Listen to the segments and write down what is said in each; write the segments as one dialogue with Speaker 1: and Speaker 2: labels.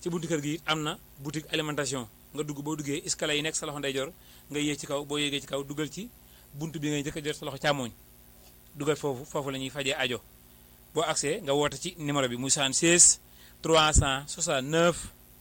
Speaker 1: ci buntu kër gi it am na boutique alimentation nga dugg boo duggee escalier yi nekk sa loxo ndeyjoor nga yéeg ci kaw boo yéegee ci kaw dugal ci buntu bi ngay njëkk a jot sa loxo càmmooñ dugal foofu foofu la ñuy fajee ajo boo accès nga woote ci numéro bi muy 76 369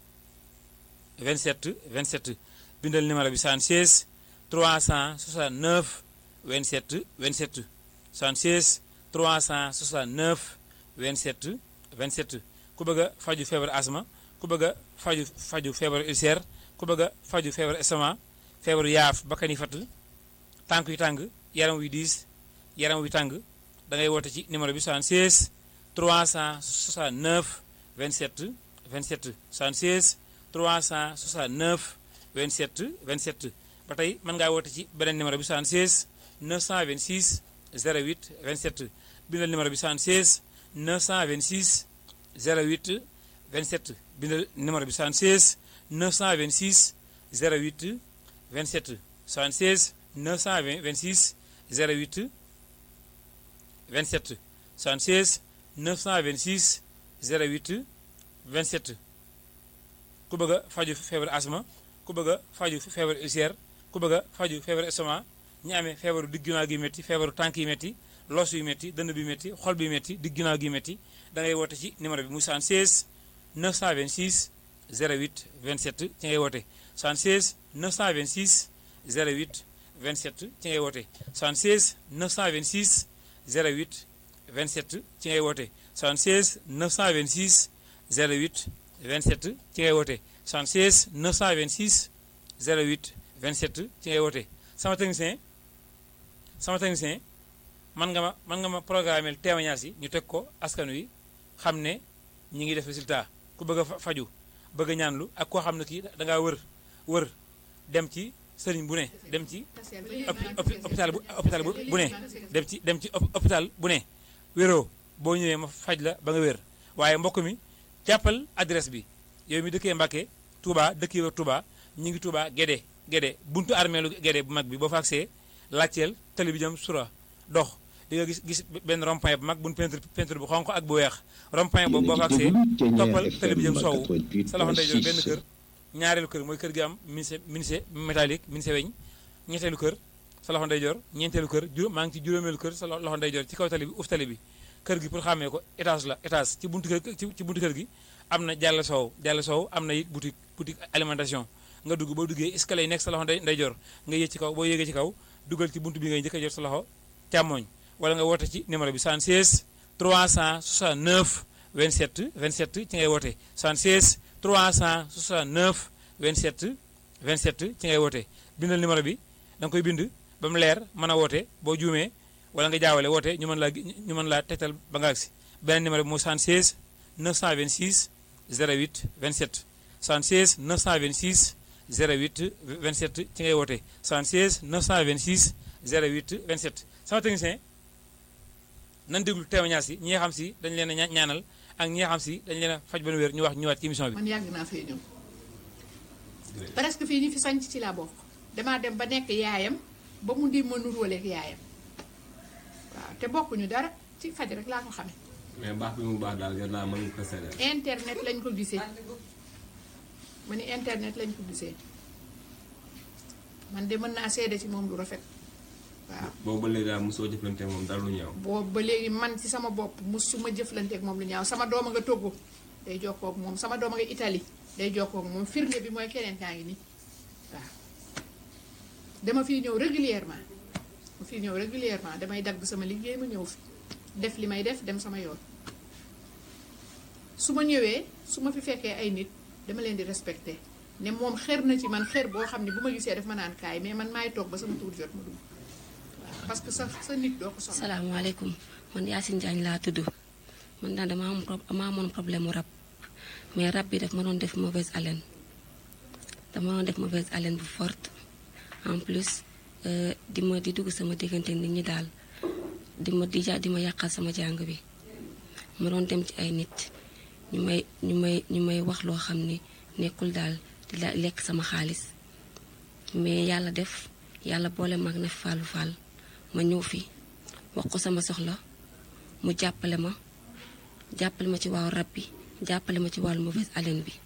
Speaker 1: 27 27 bindal numéro bi 76 369 27 27 76 369 27 27 ku bëgg a faju feebar asma ku bëgg a faju faju feebaru ulcère ku bëgg a faju feebaru estomac feebaru yaaf bakkan yi fatt tànk yu tàng yaram wi diis yaram wi tàng da ngay woote ci numéro bi 76 369 27 27 76 369 27 27 ba tey mën ngaa woote ci beneen numéro bi 76 926 08 27 bindal numéro bi 76 926 08 27 bindal numéro bi 76 926 08 27 76 926 08 27 76 926 08 27 ku bëgg a faju feebar asma ku bëgg a faju feebar ulcère ku bëgg a faju feebar estomac ñi amee feebaru digg ginnaaw gi métti feebaru tànk yi métti loos yu métti dënn bi métti xol bi métti digg ginnaaw gi métti da ngay woote ci numéro bi muy 76 926 08 27 ci ngay woote 76 926 08 27 ci ngay woote 76 926 08 27 ci ngay woote 76 926 08 27 ci ngay woote 76 926 08 27 ci ngay woote sama technicien sama technicien man nga ma man nga ma programmeel témoignage yi ñu teg ko askan wi xam ne ñi ngi def résultat ku bëgg a faju bëgg a ñaanlu ak koo xam ne kii da ngaa wër wër dem ci sëriñ bu ne dem ci hôpital bu hôpital bu ne dem ci dem ci hôpital bu ne wéroo boo ñëwee ma faj la ba nga wér waaye mbokk mi jàppal adresse bi yow mi dëkkee Mbàkke Touba dëkkee wër Touba ñu ngi Touba Gédé Gédé buntu armeelu Gédé bu mag bi boo fa agsee laajteel tali bi jëm sura dox di nga gis gis benn rond-point bu mag buñ peinture peinture bu xonq ak bu weex rond-point boobu boo fa agsee toppal tali bi jëm soowu sa loxo ndeyjoor benn kër ñaareelu kër mooy kër gi am ministre ministre métallique ministre weñ ñetteelu kër sa loxo ndeyjoor ñeenteelu kër juróom maa ngi ci juróomeelu kër sa loxo ndeyjoor ci kaw tali bi uf tali bi kër gi pour xàmmee ko étage la étage ci buntu kër ci buntu kër gi am na jàll soow jàll soow am na it boutique boutique alimentation nga dugg boo duggee escalier yi nekk sa loxo ndeyjoor nga yéeg ci kaw boo yéegee ci kaw dugal ci buntu bi ngay njëkk a jot sa loxo càmmooñ wala nga woote ci numéro bi 76 369 27 27 ci ngay woote 76 369 27 27 ci ngay woote bindal numéro bi da nga koy bind ba mu leer mën a woote boo juumee wala nga jaawale woote ñu mën laa ñu mën laa tegtal ba nga agsi beneen numéro bi mooy 76 926 08 27 76 926 08 27 ci ngay woote 76 926 08 27 sama technicien nan déglu témoignage yi ñi nga xam si dañ leen a ñaanal ak ñi nga xam si dañ leen a faj ba nu wér ñu wax ñëwaat ci émission bi.
Speaker 2: man yàgg naa fee ñëw presque fii ñu fi sanc ci laa bokk damaa dem ba nekk yaayam ba mu di ma nuróoleeg yaayam waaw te bokkuñu dara ci faj rek laa ko xamee.
Speaker 3: mais baax bi mu baax daal gën naa mën ko seddal.
Speaker 2: internet lañ ko gisee ma ni internet lañ ko gisee man de mën naa seede ci moom lu rafet waaw.
Speaker 3: boobu ba léegi daal mosoo jëflante moom dara lu ñaaw.
Speaker 2: boobu ba léegi man ci sama bopp mosuma jëflanteeg moom lu ñaaw sama doom a nga Togo day jokkoo ak moom sama doom a nga Italie day jokkoo ak moom firnde bi mooy keneen kaa ngi nii waaw. dama fiy ñëw régulièrement ma fiy ñëw régulièrement damay dagg sama liggéey ma ñëw fi def li may def dem sama yoon su ma ñëwee su ma fi fekkee ay nit dama leen di respecté ne moom xër na ci man xër boo xam ne bu ma gisee daf ma naan kaay mais man maay toog ba sama tuur jot ma dugg waaw parce que sa sa nit doo ko soxla.
Speaker 4: salaamaaleykum man Yacine Diagne laa tudd man daal dama am dama amoon problème mu rab mais rab bi daf ma doon def mauvaise haleine dama doon def mauvaise haleine bu forte en plus di ma di dugg sama diggante nit ñi daal di ma di ja di ma yàqal sama jàng bi ma doon dem ci ay nit ñu may ñu may ñu may wax loo xam ni nekkul daal di la lekk sama xaalis mais yàlla def yàlla boole mag na fàllu fàll ma ñëw fi wax ko sama soxla mu jàppale ma jàppale ma ci wàllu rab bi jàppale ma ci wàllu mauvaise haleine bi